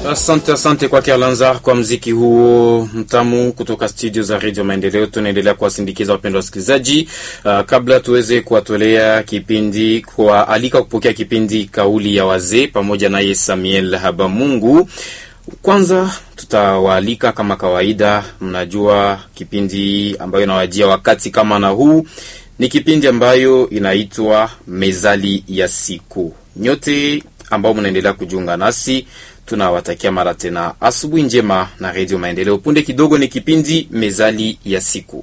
Asante, asante kwake Alanzar kwa mziki huo mtamu kutoka studio za Radio Maendeleo. Tunaendelea kuwasindikiza wapendwa wasikilizaji. Uh, kabla tuweze kuwatolea kipindi kwa alika kupokea kipindi kauli ya wazee pamoja naye Samuel Habamungu. Kwanza tutawaalika kama kawaida, mnajua kipindi ambayo inawajia wakati kama na huu ni kipindi ambayo inaitwa Mezali ya Siku. Nyote ambao mnaendelea kujiunga nasi tunawatakia mara tena asubuhi njema na redio Maendeleo. Punde kidogo ni kipindi mezali ya siku.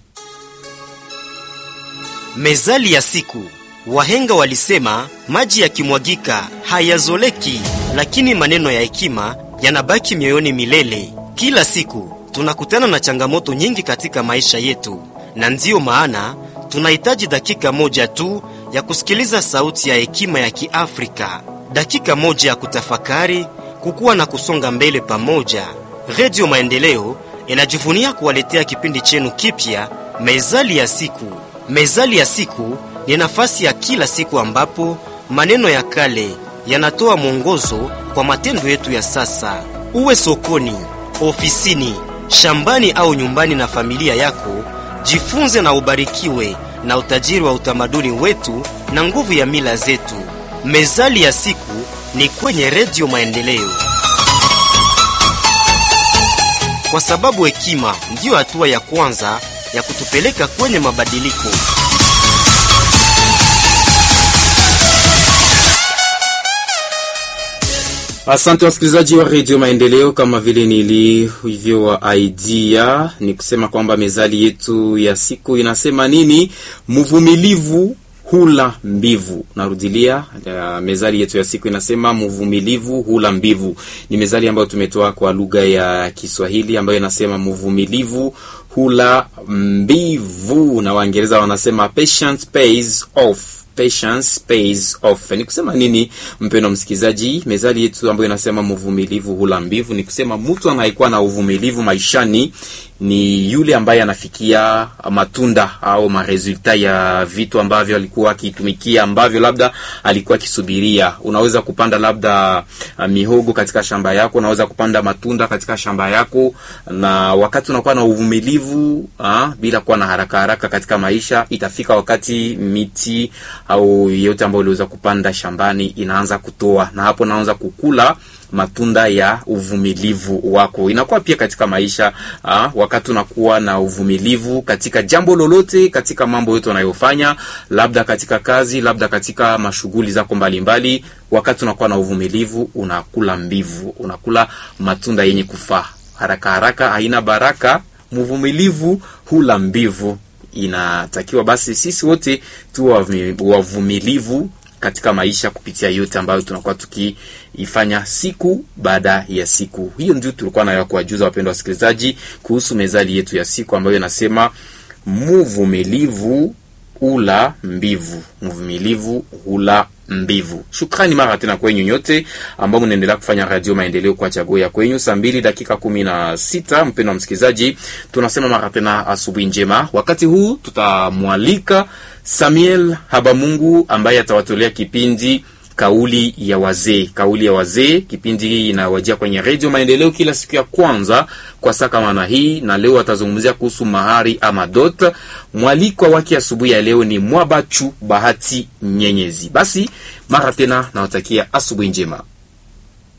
Mezali ya siku. Wahenga walisema maji yakimwagika hayazoleki, lakini maneno ya hekima yanabaki mioyoni milele. Kila siku tunakutana na changamoto nyingi katika maisha yetu, na ndiyo maana tunahitaji dakika moja tu ya kusikiliza sauti ya hekima ya Kiafrika, dakika moja ya kutafakari kukuwa na kusonga mbele pamoja. Redio Maendeleo inajivunia kuwaletea kipindi chenu kipya, Mezali ya Siku. Mezali ya Siku ni nafasi ya kila siku ambapo maneno ya kale yanatoa mwongozo kwa matendo yetu ya sasa. Uwe sokoni, ofisini, shambani au nyumbani na familia yako, jifunze na ubarikiwe na utajiri wa utamaduni wetu na nguvu ya mila zetu. Mezali ya Siku ni kwenye Redio Maendeleo, kwa sababu hekima ndiyo hatua ya kwanza ya kutupeleka kwenye mabadiliko. Asante wasikilizaji wa redio Maendeleo, kama vile nilivyo idea ni kusema kwamba mezali yetu ya siku inasema nini? Mvumilivu hula mbivu. Narudilia, uh, mezali yetu ya siku inasema mvumilivu hula mbivu. Ni mezali ambayo tumetoa kwa lugha ya Kiswahili ambayo inasema mvumilivu hula mbivu, na Waingereza wanasema patience pays off. Patience pays off. Ni kusema nini, mpendwa msikilizaji? Mezali yetu ambayo inasema mvumilivu hula mbivu ni kusema mtu anayekuwa na uvumilivu maishani ni yule ambaye anafikia matunda au maresulta ya vitu ambavyo alikuwa akitumikia, ambavyo labda alikuwa akisubiria. Unaweza kupanda labda uh, mihogo katika shamba yako, unaweza kupanda matunda katika shamba yako, na wakati unakuwa na uvumilivu uh, bila kuwa na haraka haraka katika maisha, itafika wakati miti au yote ambayo uliweza kupanda shambani inaanza kutoa, na hapo naanza kukula matunda ya uvumilivu wako. Inakuwa pia katika maisha aa, wakati unakuwa na uvumilivu katika jambo lolote, katika mambo yote unayofanya, labda katika kazi, labda katika mashughuli zako mbalimbali, wakati unakuwa na uvumilivu, unakula mbivu, unakula matunda yenye kufaa. Haraka haraka haina baraka, mvumilivu hula mbivu. Inatakiwa basi sisi wote tuwe wavumilivu katika maisha kupitia yote ambayo tunakuwa tukiifanya siku baada ya siku. Hiyo ndio tulikuwa nayo kuwajuza wapendwa wasikilizaji kuhusu mezali yetu ya siku ambayo inasema mvumilivu hula mbivu, mvumilivu hula mbivu. Shukrani mara tena kwenyu nyote ambao mnaendelea kufanya Radio Maendeleo kwa chaguo ya kwenyu. Saa mbili dakika kumi na sita mpendwa msikilizaji, tunasema mara tena asubuhi njema. Wakati huu tutamwalika Samuel Habamungu ambaye atawatolea kipindi kauli ya wazee. Kauli ya wazee, kipindi hii inawajia kwenye redio Maendeleo kila siku ya kwanza kwa saa kama na hii, na leo atazungumzia kuhusu mahari ama dot. Mwalikwa wake asubuhi ya leo ni Mwabachu Bahati Nyenyezi. Basi mara tena nawatakia asubuhi njema.